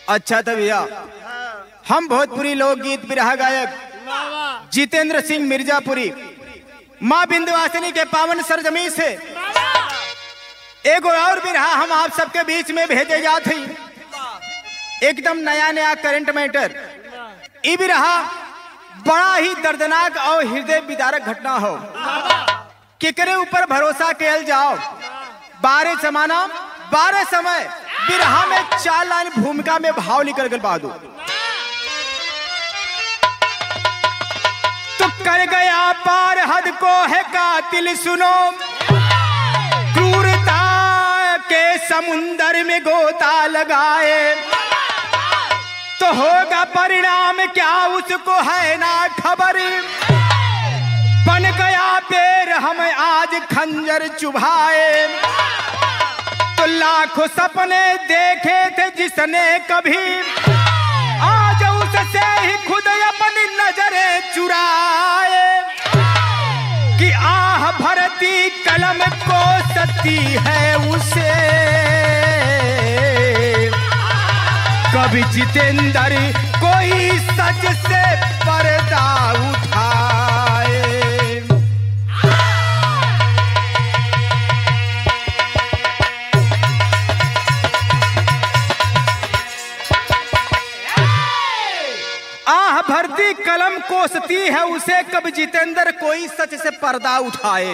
अच्छा था भैया हम भोजपुरी लोकगीत बिरहा गायक जितेंद्र सिंह मिर्जापुरी माँ बिंदवासिनी के पावन सरजमी से एगो और बिरहा हम आप सबके बीच में भेजे जात हई एकदम नया नया करंट मैटर ई बिरहा बड़ा ही दर्दनाक और हृदय विदारक घटना हो केकरे ऊपर भरोसा कैल जाओ बारह समाना बारह समय बिरहा में चार लाइन भूमिका में भाव निकल गल बहादुर तो कर गया पार हद को है कातिल सुनो क्रूरता के समुंदर में गोता लगाए तो होगा परिणाम क्या उसको है ना खबर बन गया पेड़ हम आज खंजर चुभाए तो लाखों सपने देखे थे जिसने कभी आज उससे ही खुद अपनी नजरें चुराए कि आह भरती कलम को सती है उसे कभी जितेंद्र कोई सच से पर्दा उठाए आह भरती कलम कोसती है उसे कब जितेंद्र कोई सच से पर्दा उठाए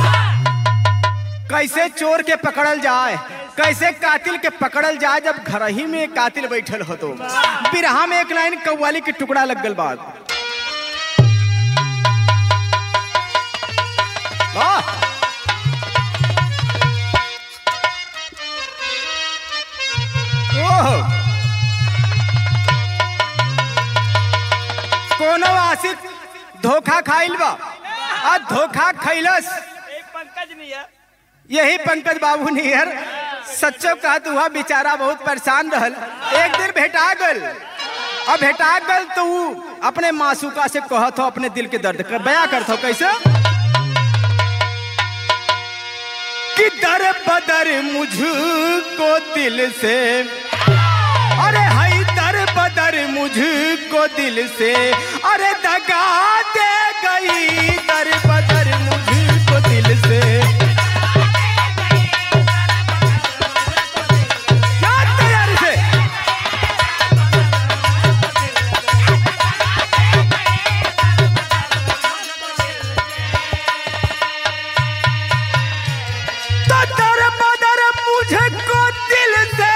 कैसे चोर के पकड़ल जाए कैसे कातिल के पकड़ल जाए जब घर ही में कातिल बैठल हो तो बिरहा में एक लाइन कव्वाली के टुकड़ा लग गल बात वाह ओह कोनो आशिक धोखा खाइल बा आ धोखा खैलस एक पंकज नहीं है यही पंकज बाबू नियर सच्चो कहा तू वह बेचारा बहुत परेशान रहल एक दिन भेटा गल अब भेटा गल तो ऊ अपने मासूका से कहत हो अपने दिल के दर्द कर बया करत हो कैसे कि दर बदर मुझको दिल से अरे हाय दर बदर मुझको दिल से अरे दगा दे गई दर बदर मुझको दिल से क्या तैयारी से तो दर बदर मुझको दिल से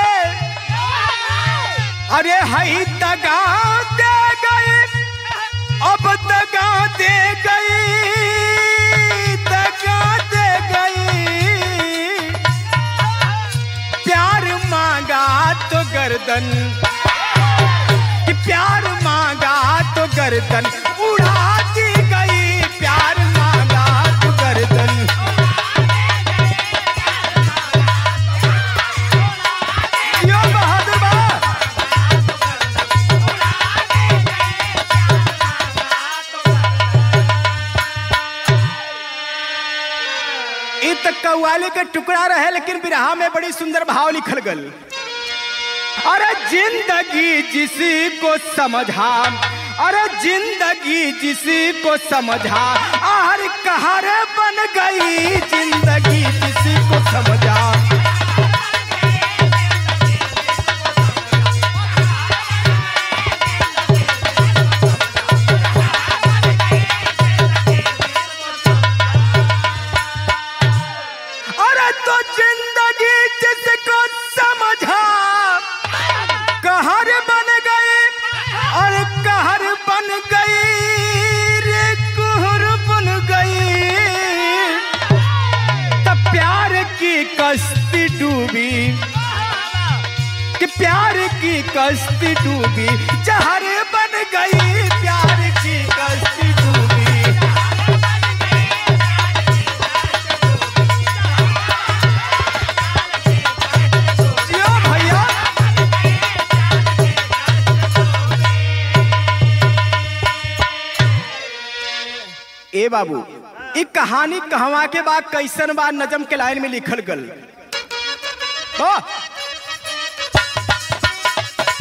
अरे हई दगा दे गई अब दगा दे गई दगा दे गई प्यार मांगा तो गर्दन कि प्यार मांगा तो गर्दन उड़ा दी गई प्यार मांगा तो गर्दन यो बहादुर बा इ त कव्वाली के टुकड़ा रहे लेकिन बिरहा में बड़ी सुंदर भाव लिखल गल अरे जिंदगी जिसी को समझा अरे जिंदगी जिसी को समझा हर कहर बन गई जिंदगी जिसी को समझा अरे तो जिंदगी जिसको समझा कहर बन गई और कहर बन गई रे कहर बन गई तब प्यार की कश्ती डूबी कि प्यार की कश्ती डूबी जहर बन गई प्यार की कश्ती डूबी जियो भैया ए बाबू ई कहानी कहवा के बाद कैसन बा नजम के लाइन में लिखल गल ओ,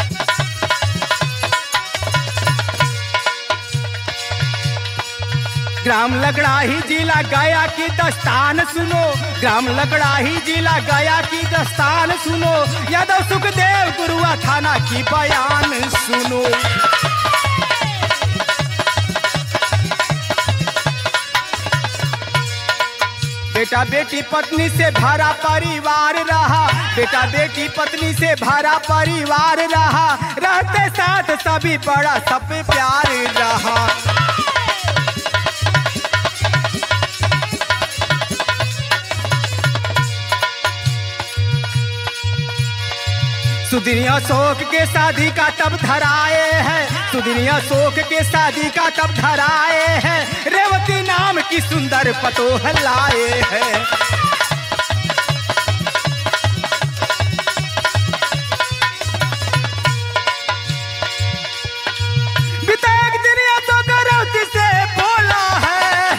ग्राम लकड़ाही जिला गया की दस्तान सुनो ग्राम लकड़ाही जिला गया की दस्तान सुनो यादव सुखदेव गुरुआ थाना की बयान सुनो बेटा बेटी पत्नी से भरा परिवार रहा बेटा बेटी पत्नी से भरा परिवार रहा रहते साथ सभी बड़ा सब पे प्यार रहा सुदिनिया शोक के शादी का तब धराए है सुदिनिया शोक के शादी का तब धराए है रेवती नाम की सुंदर पतोह लाए है बिताक दुनिया तो करौती से बोला है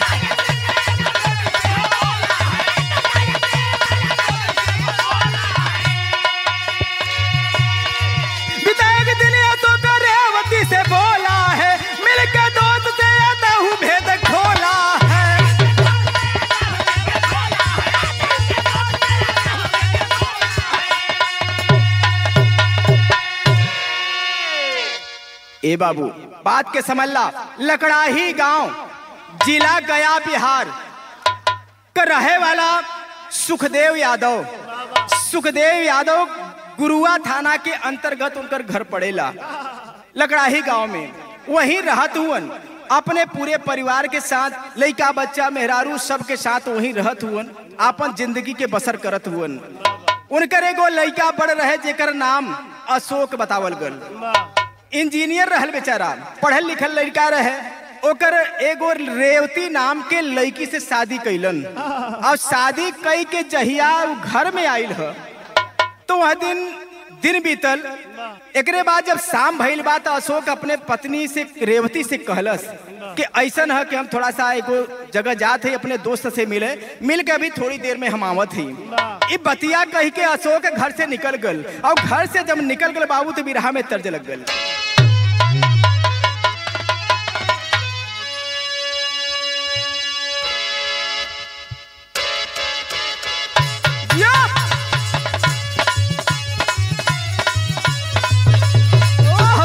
विधायक दुनिया तो रेवती से बोला है मिलकर दोस्त से आता हूँ भेद खोला है ए बाबू बात के समझ ला लकड़ाही गांव जिला गया बिहार का रहे वाला सुखदेव यादव सुखदेव यादव गुरुआ थाना के अंतर्गत उनकर घर पड़ेला लकड़ाही गांव में वहीं रहत हुअन अपने पूरे परिवार के साथ लइका बच्चा मेहरारू सबके साथ वहीं रहत हुअन आपन जिंदगी के बसर करत हुअन उनकर एगो लइका बड़ रहे जेकर नाम अशोक बतावल गल इंजीनियर रहल बेचारा पढ़ल लिखल लड़का रहे ओकर एगो रेवती नाम के लड़की से शादी कैलन और शादी कई के जहिया उ घर में आइल ह तो वह दिन दिन बीतल एकरे बाद जब शाम भइल बा तो अशोक अपने पत्नी से रेवती से कहलस कि ऐसन है कि हम थोड़ा सा एगो जगह जात है अपने दोस्त से मिले मिल के अभी थोड़ी देर में हम आवत ही ई बतिया कही के अशोक घर से निकल गल और घर से जब निकल गल बाबू तो बिरहा में तर्ज लग गल या! ओह!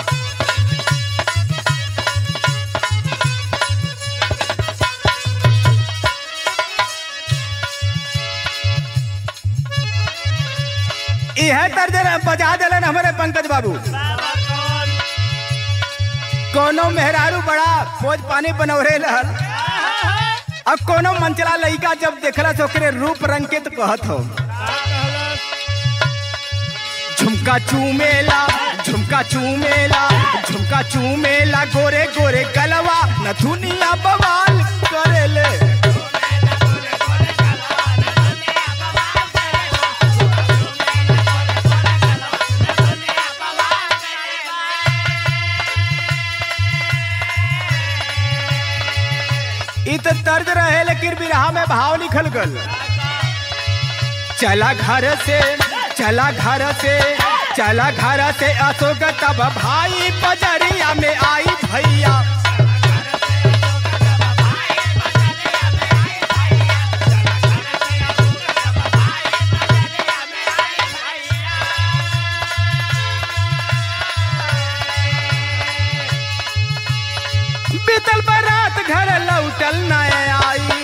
इहे तर्ज बजा दिलन हमारे पंकज बाबू कोनो मेहरारू बड़ा फौज पानी बनौरे रहल अब कोनो मंचला लइका जब देखलस ओकरे रूप रंग के तो कहत हो झुमका चूमेला झुमका चूमेला झुमका चूमेला गोरे गोरे गलवा नथुनिया बवाल करेले इ तो दर्द रहे लेकिन बिरहा में भाव लिखल गल चला घर से चला घर से चला घर से अशोक तब भाई बजरिया में आई भैया बीतल बारात घर लौटल न आई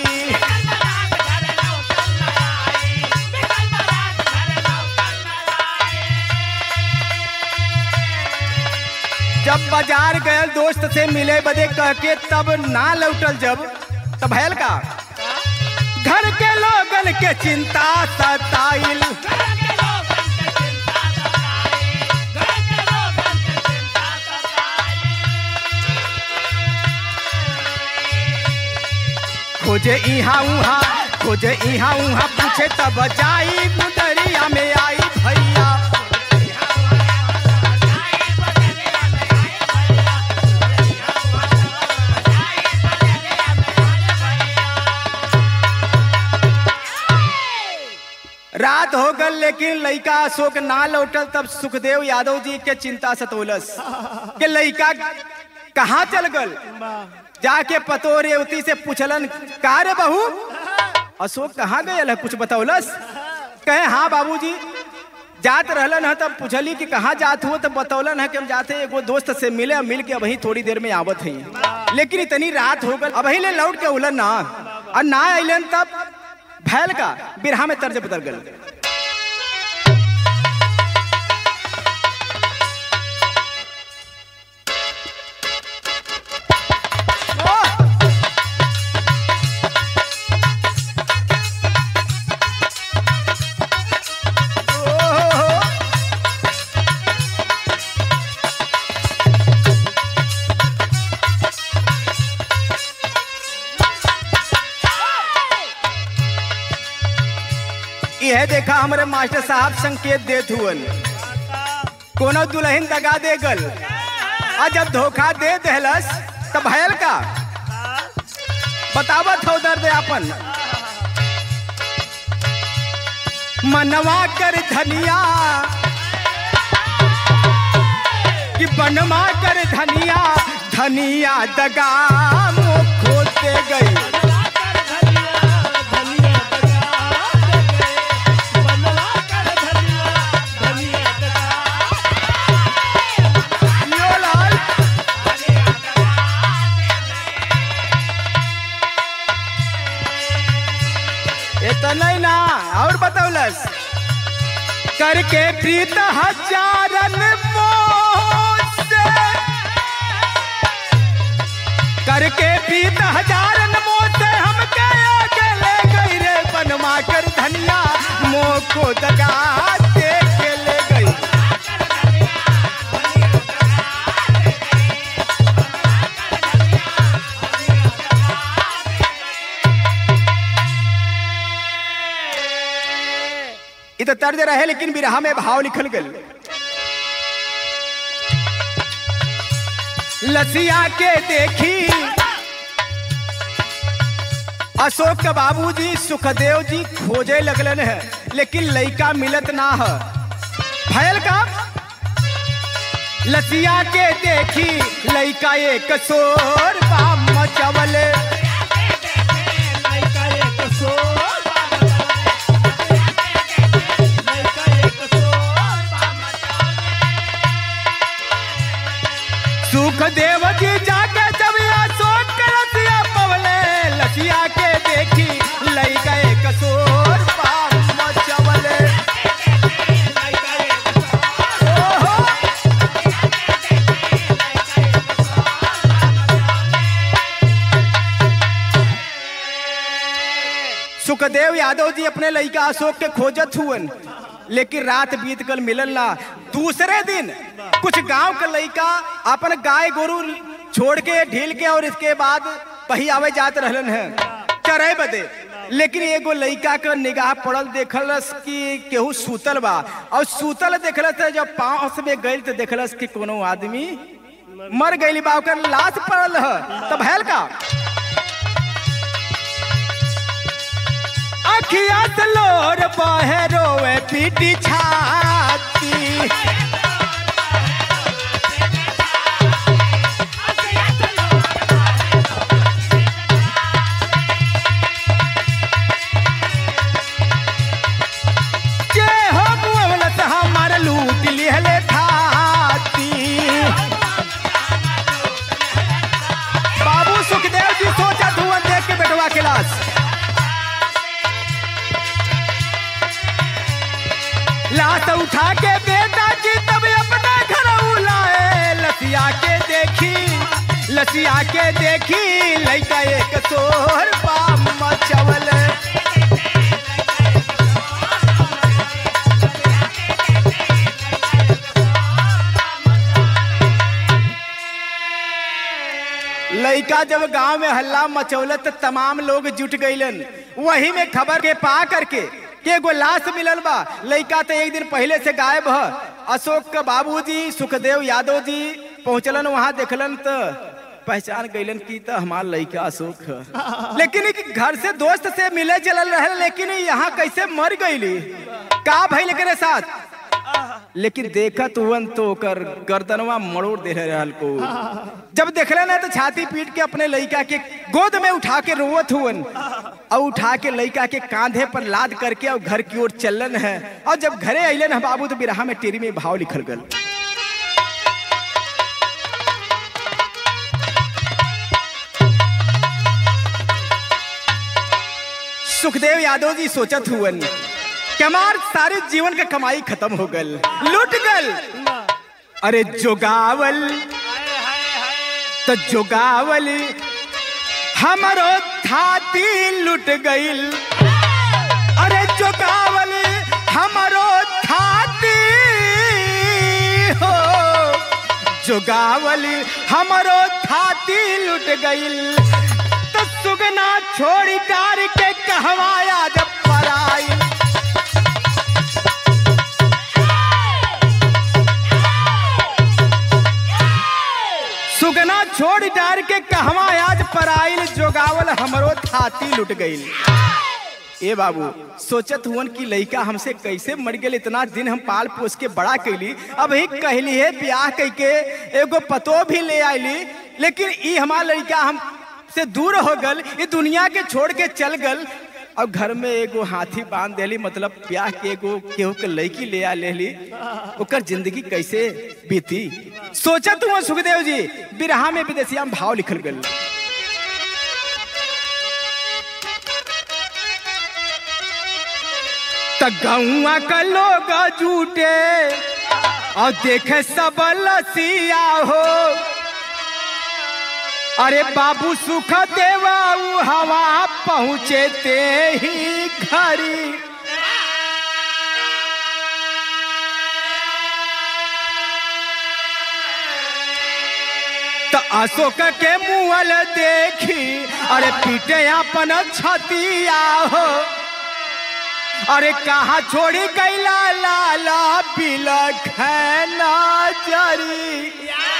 जब बाजार गए दोस्त से मिले बदे कह के तब ना लौटल जब तब भैल का घर के लोगन के चिंता सताइल खोजे इहाँ उहाँ खोजे इहाँ उहाँ पूछे तब जाई मुदरिया में आई भैया रात हो गल लेकिन लइका अशोक ना लौटल तब सुखदेव यादव जी के चिंता सतोलस के लइका कहाँ चल गल जाके पतो रेवती से पूछलन का रे बहू अशोक कहाँ गए है कुछ बतौलस कहे हाँ बाबूजी जात रहलन है तब पूछली कि कहाँ जात हो तब बतौलन है कि हम जाते एगो दोस्त से मिले और मिल के अभी थोड़ी देर में आवत है लेकिन इतनी रात हो गल अभी ले लौट के उलन ना और ना अलन तब भैल का बिरहा में तर्ज बदल गल यह देखा हमारे मास्टर साहब संकेत देत हुअन कोनो दुल्हन दगा दे गल आ जब धोखा दे देहलस तब भयल का बतावत हो दर्द अपन मनवा कर धनिया कि बनवा कर धनिया धनिया दगा मुख खोते गई यो लाल इतना ही ना और बतौलस करके प्रीत हजारन मोह से करके प्रीत हजारन मोह से हम के ले गई रे बनवा कर धनिया मोह को दगा दे के ले गई इ तो तर्ज रहे लेकिन बिरहा में भाव लिखल गल लसिया के देखी अशोक के बाबूजी सुखदेव जी खोजे लगलन है लेकिन लइका मिलत ना है भयल का लसिया के देखी लइका एक सोर बाम मचवले सुखदेव जी जाके जब अशोक के लसिया पवले लसिया के देखी लइका एक सोर बाम मचवले ओहो सुखदेव यादव जी अपने लड़का अशोक के खोजत हुअन लेकिन रात बीत कर मिलल ना दूसरे दिन कुछ गांव के लड़का अपन गाय गोरु छोड़ के ढील के और इसके बाद पही आवे जात रहलन है चरे बदे लेकिन एगो लड़का का निगाह पड़ल देखलस कि केहू सूतल बा और सूतल देखलस है जब पांव में गइल तो देखलस कि कोनो आदमी मर गइल बा ओकर लाश पड़ल है तब हैल का अखिया से लोर बहे रोवे पीटी छाती जे हो मुअवलत हमार लूट लिहले थाती बाबू सुखदेव जी सोचा धुआं देख के बेटवा के लाश लाश उठा के बेटा की तब अपना घर उलाए लसिया के देखी लसिया के देखी लइका एक सोहर पाम मचवल लइका जब गांव में हल्ला मचौलत त तमाम लोग जुट गइलन वही में खबर के पा करके के एगो लाश मिलल बा लइका तो एक दिन पहले से गायब ह अशोक के बाबूजी सुखदेव यादव जी पहुंचलन वहां देखलन त पहचान गइलन की त हमार लइका अशोक ह लेकिन ई घर से दोस्त से मिले चलल रहे लेकिन ई यहाँ कैसे मर गइली का भइल एकरे साथ लेकिन देखत हुवन तो ओकर गर्दनवा मरोड़ दे रहल को जब देखले ना तो छाती पीट के अपने लड़का के गोद में उठा के रोवत हुवन और उठा के लड़का के कांधे पर लाद करके और घर की ओर चलन है और जब घरे अलन है बाबू तो बिरहा में टेरी में भाव लिखल गल सुखदेव यादव जी सोचत हुवन कि हमार सारे जीवन का कमाई खत्म हो गल लुट गल अरे जोगावल तो जोगावल हमारो थाती लुट गईल अरे जोगावल हमारो थाती हो जोगावल हमारो थाती लुट गईल तो सुगना छोड़ी डार के कहवाया जब पराई सुगना छोड़ डार के कहवा आज पराइल जोगावल हमरो थाती लुट गईल ए बाबू सोचत हुवन कि लइका हमसे कैसे मर गेल इतना दिन हम पाल पोस के बड़ा कैली अब ही कहली है ब्याह कह के एगो पतो भी ले आईली लेकिन ई हमार लड़का हम से दूर हो गल ये दुनिया के छोड़ के चल गल और घर में एगो हाथी बांध देली मतलब ब्याह के एगो केहू के लड़की ले आ लेली ओकर जिंदगी कैसे बीती सोचत हुआ सुखदेव जी बिरहा में विदेशिया में भाव लिखल गल त गौआ का लोग जूटे और देखे सब लसिया हो अरे बाबू सुख देवा उ हवा पहुँचे ते ही घरी त अशोक के मुअल देखी अरे पीटे अपन छतिया हो अरे कहा छोड़ी गैला लाला बिलख नजरी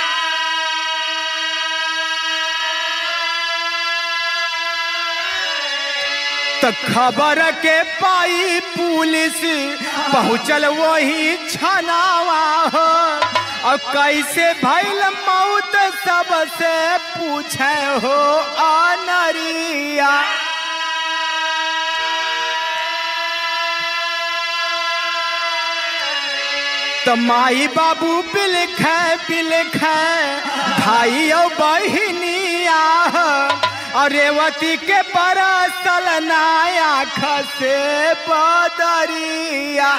त खबर के पाई पुलिस पहुंचल वही छनावा हो और कैसे भैल मौत सबसे पूछे हो अनरिया त माई बाबू बिलख बिलख भाई और बहिनिया और रेवती के परसल नाया खसे बदरिया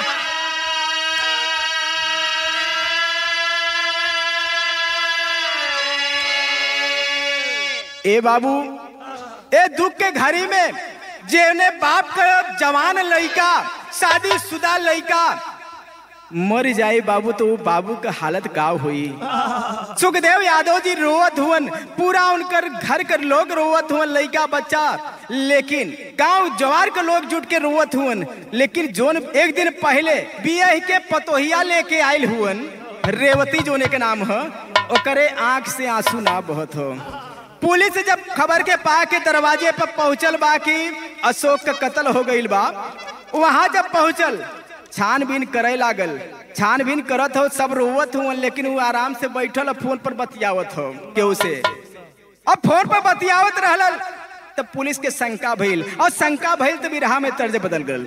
ए बाबू ए दुख के घड़ी में जेने बाप का जवान लड़का शादी शुदा लड़का मर जाए बाबू तो वो बाबू का हालत का हुई सुखदेव यादव जी रोवत हुवन पूरा उनकर घर कर लोग रोवत हुवन लड़का बच्चा लेकिन गांव जवार के लोग जुट के रोवत हुवन लेकिन जोन एक दिन पहले बिया के पतोहिया लेके आयल हुवन रेवती जोने के नाम है ओकरे आंख से आंसू ना बहत हो पुलिस जब खबर के पा के दरवाजे पर पहुंचल बा कि अशोक का कत्ल हो गईल बा वहां जब पहुंचल छानबीन करे लागल छानबीन करत हो सब रोवत हो लेकिन वो आराम से बैठल और फोन पर बतियावत हो केहू से अब फोन पर बतियावत रहल तब पुलिस के शंका भइल और शंका भइल तो बिरहा में तर्ज बदल गल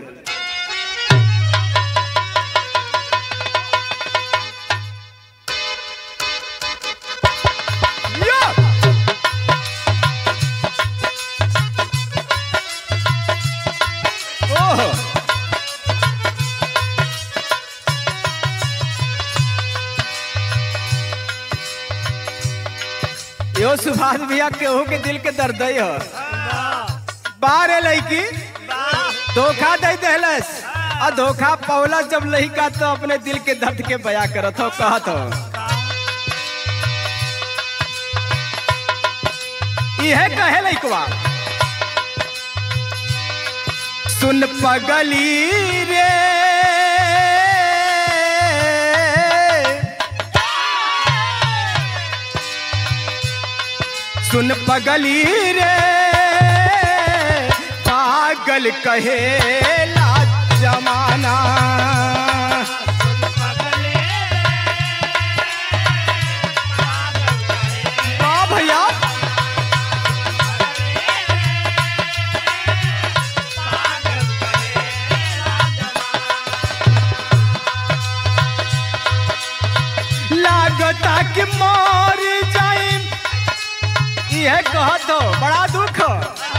ओह यो सुभाष भैया केहू के दिल के दर्द हो बारे लड़की धोखा दे दहलस और धोखा पौला जब लड़का तो अपने दिल के दर्द के बया करत हो कहत हो इहे कहे लड़कवा सुन पगली रे सुन पगली रे पागल कहेला जमाना मर जाए यह कहत हो बड़ा दुख हो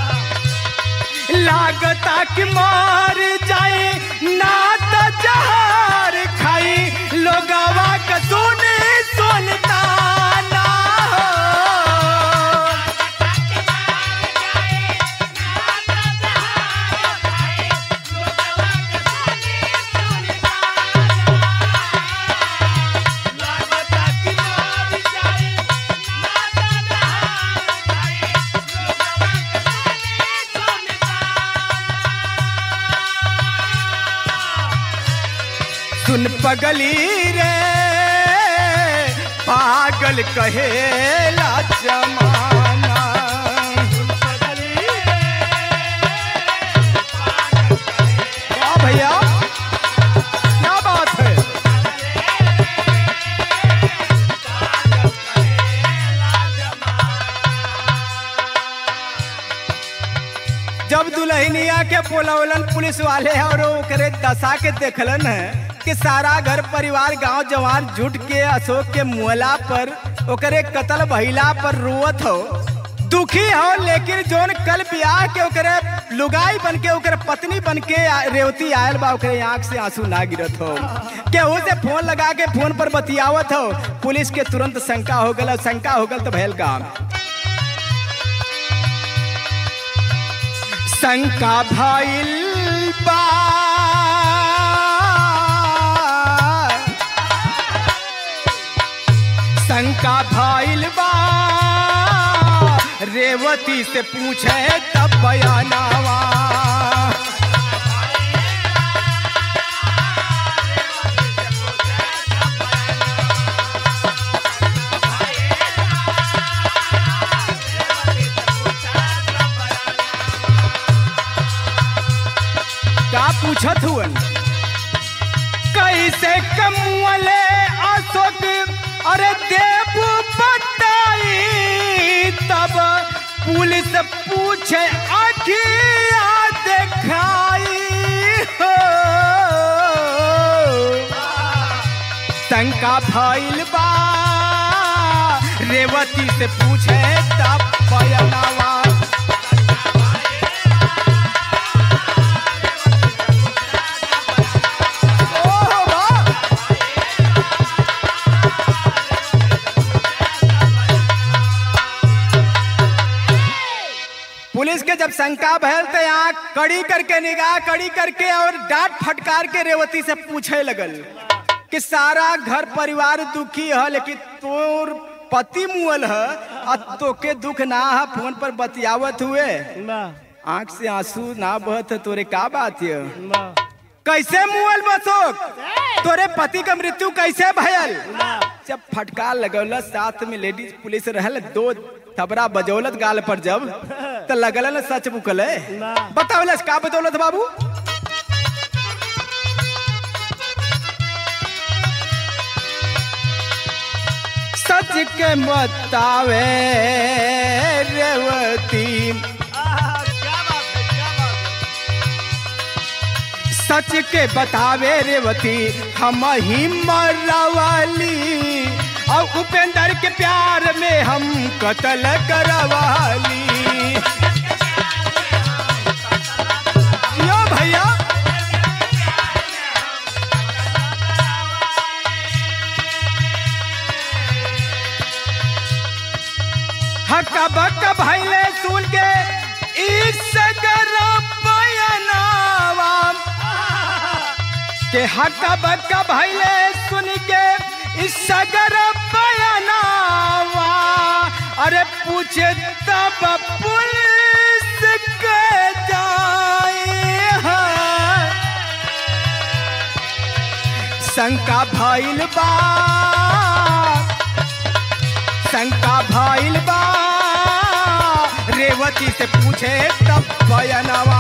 लागता कि मर जाए ना तो जहर खाई लोगवा का सुने सुनता ना हो सुन पगली रे पागल कहेला जमाना वाह भैया क्या बात है जब दुल्हनिया के पोलवलन पुलिस वाले और ओकरे दशा के देखलन है कि सारा घर परिवार गांव जवान जुट के अशोक के मुहला पर ओकरे कत्ल भइला पर रोवत हो दुखी हो लेकिन जोन कल ब्याह के ओकरे लुगाई बन के ओकरे पत्नी बन के आ- रेवती आयल बा ओकरे आंख से आंसू ना गिरत हो केहू से फोन लगा के फोन पर बतियावत हो पुलिस के तुरंत शंका हो गल शंका हो गल तो भयल काम शंका भइल बा शंका भइल बा रेवती से पूछे तब बयानावा का पूछत हुअन कैसे कमुअले अशोक अरे देव बताई तब पुलिस पूछे अखिया देखाई हो शंका भइल बा रेवती से पूछे तब बयनावा ओहो वाह! पुलिस के जब शंका भयल तो यहाँ कड़ी करके निगाह कड़ी करके और डांट फटकार के रेवती से पूछे लगल कि सारा घर परिवार दुखी है लेकिन तोर पति मुअल है और तोके दुख ना है फोन पर बतियावत हुए आंख से आंसू ना बहत है तोरे का बात है कैसे मुअल बसोक तोरे पति का मृत्यु कैसे भयल जब फटकार लगौल साथ में लेडीज पुलिस रहल दो थबरा बजौलत गाल पर जब तो लगल न सच मुकल बतावलस का बदौलत बाबू सच के बतावे रेवती सच के बतावे रेवती हम ही मरवाली और उपेंद्र के प्यार में हम कत्ल करवाली यो भैया हक्का बक्का भैले सुन के इस बयनावा के हक्का बक्का भैले सुन के इस सगर बयानावा अरे पूछे तब पुलिस के जाए हैं। शंका भइल बा शंका भइल बा रेवती से पूछे तब बयानावा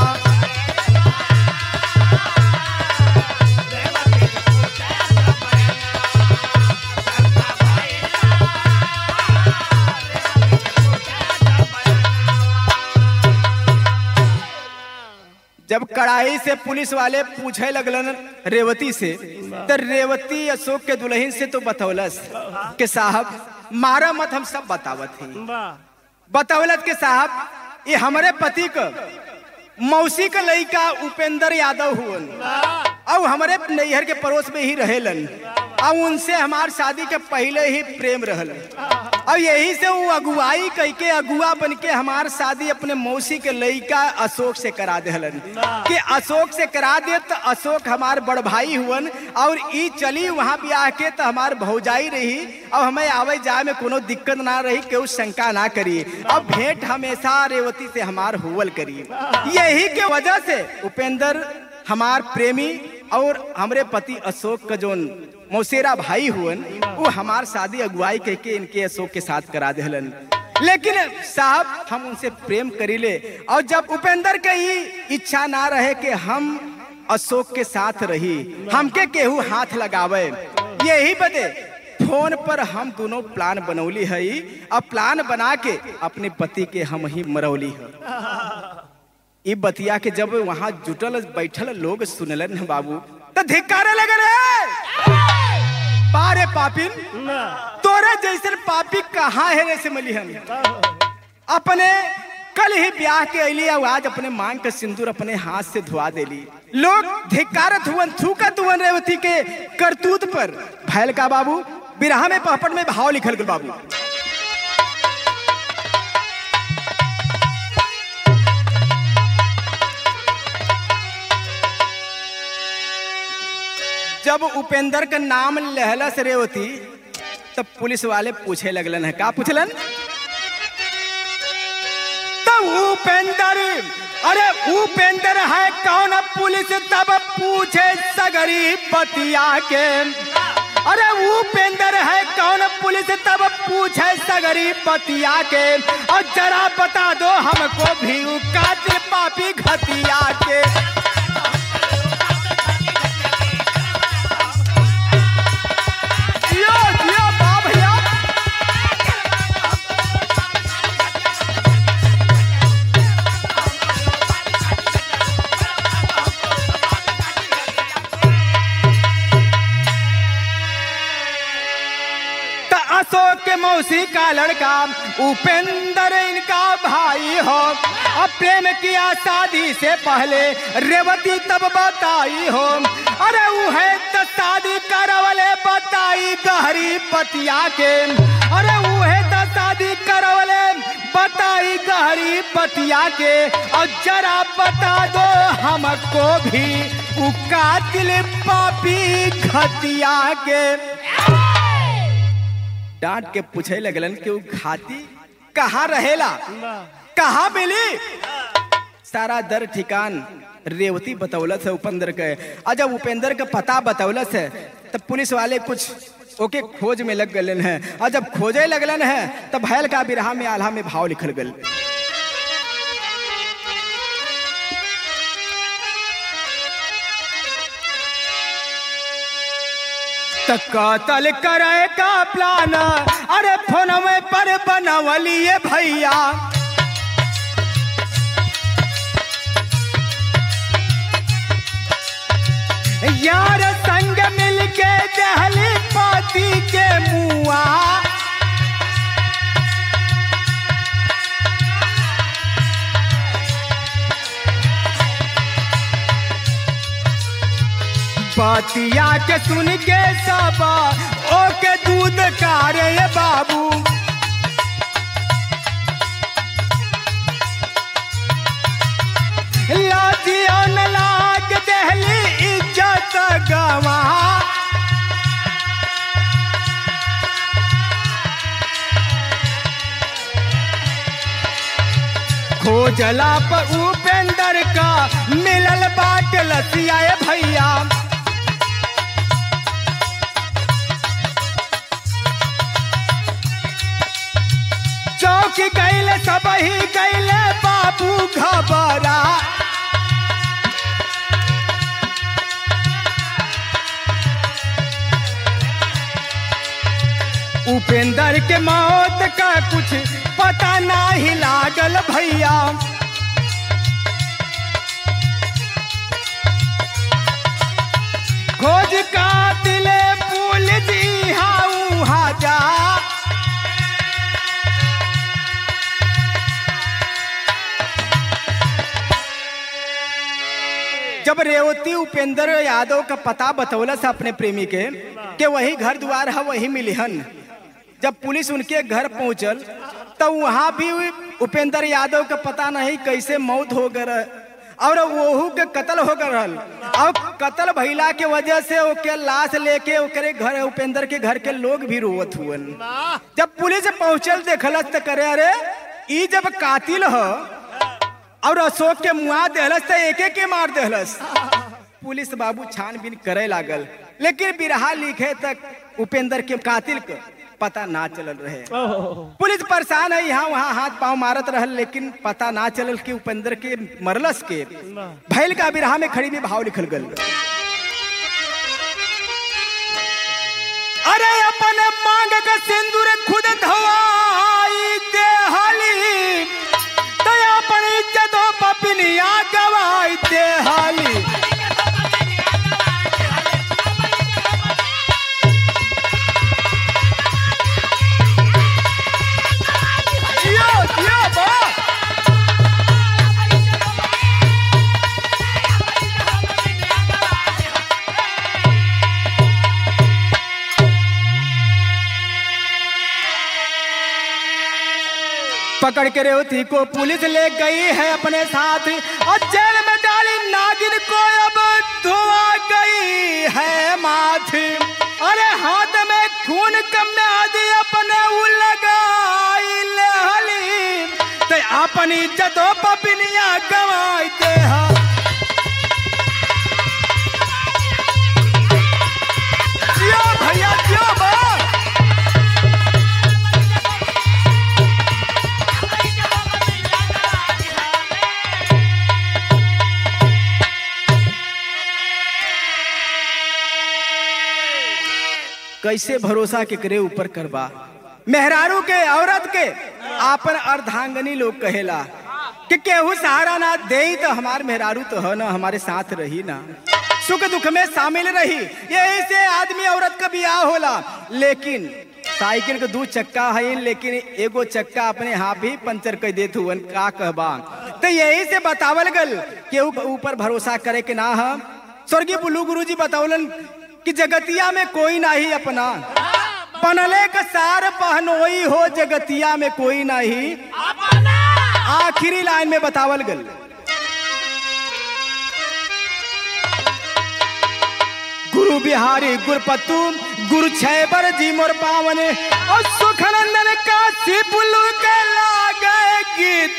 जब कड़ाई से पुलिस वाले पूछे लगलन रेवती से तो रेवती अशोक के दुल्हन से तो बतौलस कि साहब मारा मत हम सब बतावत हैं वाह बतौलत के साहब ये हमारे पति का मौसी का लड़का उपेंद्र यादव हुवन और हमारे नैहर के पड़ोस में ही रहेलन और उनसे हमार शादी के पहले ही प्रेम रहल और यही से वो अगुवाई कह के अगुआ बन के हमार शादी अपने मौसी के लड़का अशोक से करा देहलन कि अशोक से करा दे तो अशोक हमार बड़ भाई हुवन और ई चली वहाँ भी आके तो हमार भौजाई रही और हमें आवे जाए में कोनो दिक्कत ना रही केहू शंका ना करी अब भेंट हमेशा रेवती से हमार हुवल करी यही के वजह से उपेंद्र हमार प्रेमी और हमरे पति अशोक का जोन मौसेरा भाई हुवन वो हमार शादी अगुवाई कह के इनके अशोक के साथ करा देहलन लेकिन साहब हम उनसे प्रेम करीले और जब उपेंद्र के ही इच्छा ना रहे कि हम अशोक के साथ रही हमके केहू हाथ लगावे यही बदे फोन पर हम दोनों प्लान बनौली हई और प्लान बना के अपने पति के हम ही मरौली है ई बतिया के जब वहां जुटल बैठल लोग सुनलन न बाबू तो धिक्कारे लगल है पारे पापिन तोरे जैसे पापी कहाँ है रे से मलिहन अपने कल ही ब्याह के अली और आज अपने मांग का सिंदूर अपने हाथ से धुआ देली लोग धिक्कारत हुवन थूकत हुवन रेवती के करतूत पर भैल का बाबू बिरहा में पहपट में भाव लिखल गल बाबू जब उपेंद्र का नाम लहला से रेवती तब पुलिस वाले पूछे लगलन है का पूछलन तब उपेंद्र अरे उपेंद्र है कौन पुलिस तब पूछे सगरी बतिया के अरे उपेंद्र है कौन पुलिस तब पूछे सगरी बतिया के और जरा बता दो हमको भी उ कातिल पापी घतिया के जियो जियो बा भैया त अशोक के मौसी का लड़का उपेंद्र इनका भाई हो अब प्रेम किया शादी से पहले रेवती तब बताई हो अरे वो है तो शादी करवले बताई गहरी पतिया के अरे वो है तो शादी करवले बताई गहरी पतिया के और जरा बता दो हमको भी उ कातिल पापी घतिया के डांट के पूछे लगलन कि वो घाती कहाँ रहेला कहाँ मिली सारा दर ठिकान रेवती बतौलत है उपेंद्र के और जब उपेंद्र का पता बतौलत है तब पुलिस वाले कुछ ओके खोज में लग गलन है और जब खोजे लगलन है तब भैल का बिरहा में आल्हा में भाव लिखल गल त कतल करे का प्लान अरे फोन में पर बनवलिए भैया यार संग मिलके दहली पाती के मुआ बतिया के सुन के सब ओके दूध कारे ये बाबू लाजिया न लाग दहली इज्जत गवा खोजला पर उपेंद्र का मिलल बाट लसिया ए भैया चौक गैले सब ही गैले बाबू घबरा उपेंद्र के मौत का कुछ पता नहीं लागल भैया खोज का दिले पुलिस इहा उहा जा जब रेवती उपेंद्र यादव का पता बतौलस अपने प्रेमी के कि वही घर द्वार है वही मिलिहन जब पुलिस उनके घर पहुंचल तो वहां भी उपेंद्र यादव का पता नहीं कैसे मौत हो गए और वहू के कत्ल हो गए रहल और कत्ल भइला के वजह से ओके लाश लेके ओकरे घर उपेंद्र के घर के लोग भी रोवत हुअन जब पुलिस पहुंचल देखलस तो करे अरे ई जब कातिल हो और अशोक के मुआ देहलस तो एके के मार देहलस पुलिस बाबू छानबीन करे लागल लेकिन बिरहा लिखे तक उपेंद्र के कातिल के पता ना चलल रहे पुलिस परेशान है यहाँ वहाँ हाथ पांव मारत रहल लेकिन पता ना चलल कि उपेंद्र के मरलस के भैल का बिरहा में खड़ी में भाव लिखल गल अरे अपने मांग का सिंदूर खुद धवाई देहली तो अपनी इज्जतों पपिनिया गवाई देहली जियो जियो बा पकड़ के रेवती को पुलिस ले गई है अपने साथ और जेल में डाली नागिन को अब धुआ गई है माथ अरे हाथ में खून कम में आदि अपने उ लगाई ले हली ते अपनी इज्जतों पपिनिया गवाई दे हा जियो भैया जियो बा कैसे भरोसा केकरे ऊपर करबा मेहरारू के औरत के आपन अर्धांगनी लोग कहेला कि केहू सहारा ना दे तो हमार मेहरारू तो है ना हमारे साथ रही ना सुख दुख में शामिल रही यही से आदमी औरत का बियाह होला लेकिन साइकिल के दू चक्का है लेकिन एगो चक्का अपने हाथ भी पंचर कर देत हुवन का कहबा तो यही से बतावल गल केहू के ऊपर भरोसा करे के ना है स्वर्गीय बुल्लू गुरु जी बतावलन कि जगतिया में कोई नहीं अपना बनले का सार पहनोई हो जगतिया में कोई नहीं आखिरी लाइन में बतावल गल गुरु बिहारी गुरपतु गुरु छैबर जी मोर पावन और सुखनंदन काशी बुल्लू के लागे गीत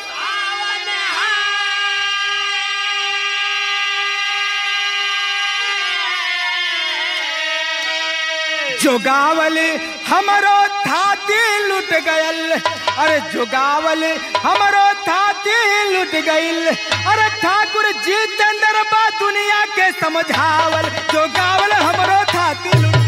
जोगावल हमरो थाती लुट गयल अरे जोगावल हमरो थाती लुट गईल अरे ठाकुर जी चंद्र बा दुनिया के समझावल जोगावल हमरो थाती लुट